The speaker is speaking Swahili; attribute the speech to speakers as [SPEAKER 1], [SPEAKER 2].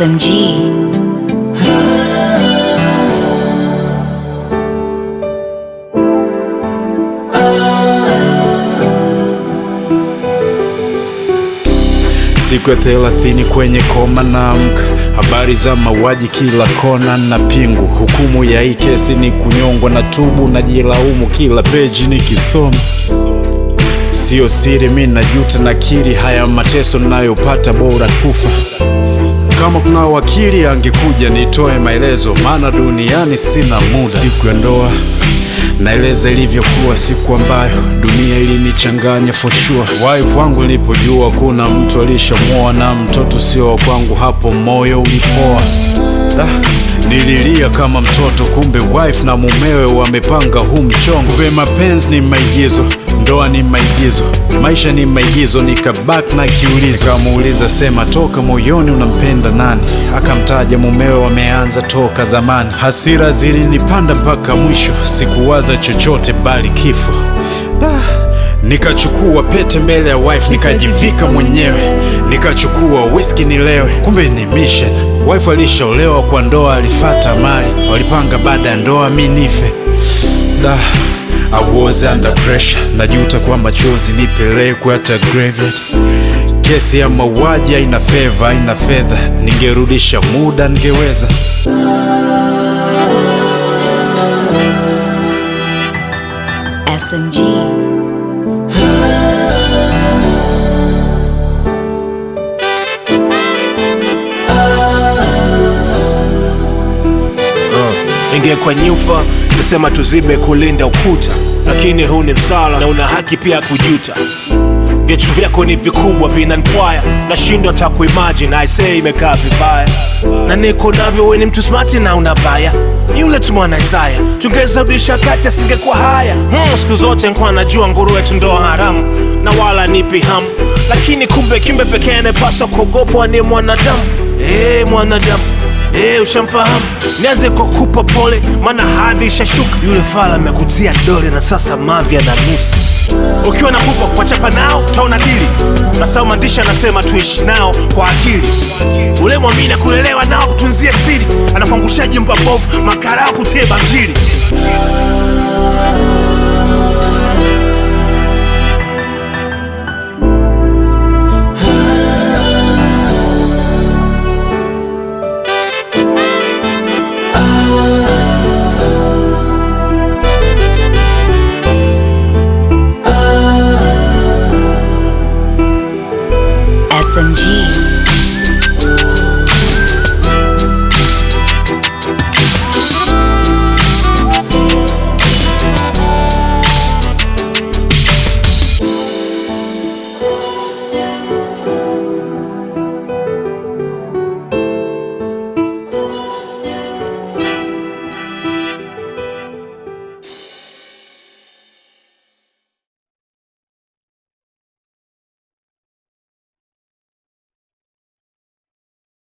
[SPEAKER 1] SMG.
[SPEAKER 2] Siku ya thelathini kwenye koma naamka, habari za mauaji kila kona na pingu. Hukumu ya hii kesi ni kunyongwa na tubu, najilaumu kila peji nikisoma. Sio siri, mi najuta, nakiri haya mateso nayopata, bora kufa. Kama kuna wakili angekuja nitoe maelezo, maana duniani sina muda. Siku ya ndoa naeleza ilivyokuwa, siku ambayo dunia ilinichanganya for sure. Wife wangu nilipojua kuna mtu alishamwoa na mtoto sio wa kwangu, hapo moyo ulipoa. Ah, nililia kama mtoto, kumbe wife na mumewe wamepanga huu mchongo. Kumbe mapenzi ni maigizo, ndoa ni maigizo, maisha ni maigizo. Nikabak na kiulizo, kamuuliza sema, toka moyoni unampenda nani? Akamtaja mumewe, wameanza toka zamani. Hasira zilinipanda mpaka mwisho, sikuwaza chochote bali kifo. Ah, Nikachukua pete mbele ya wife nikajivika mwenyewe, nikachukua whisky nilewe, kumbe ni mission. Wife alishaolewa kwa ndoa, alifata mali, walipanga baada ya ndoa mi nife. Da, I was under pressure, najuta kwa machozi nipelekwe hata graveyard. Kesi ya mauaji haina feva, haina fedha, ningerudisha muda ningeweza.
[SPEAKER 1] SMG.
[SPEAKER 3] ingekuwa nyufa nisema tuzibe kulinda ukuta, lakini huu ni msala na una haki pia ya kujuta. Vitu vyako ni vikubwa vinanipwaya, nashindwa hata kuimagine aisee, imekaa vibaya na niko navyo. We ni mtu smart na unabaya, ni yule tu mwana Isaya, tungeza rudisha kati asingekuwa haya. Hmm, siku zote nkuwa najua nguruwe tu ndo haramu na wala nipi hamu, lakini kumbe kimbe pekee anayepaswa kuogopwa ni mwanadamu. Eh, mwanadamu Eh, ushamfahamu. Nianze kwa kupa pole, maana hadhi ishashuka. Yule fala amekutia dole na sasa mavi na nusu. Ukiwa na kubwa kuwachapa nao utaona dili. Nasao maandishi anasema tuishi nao kwa akili. Ule mwamini kulelewa nao kutunzie siri, anakuangusha jimba bovu, makarao kutie bangili.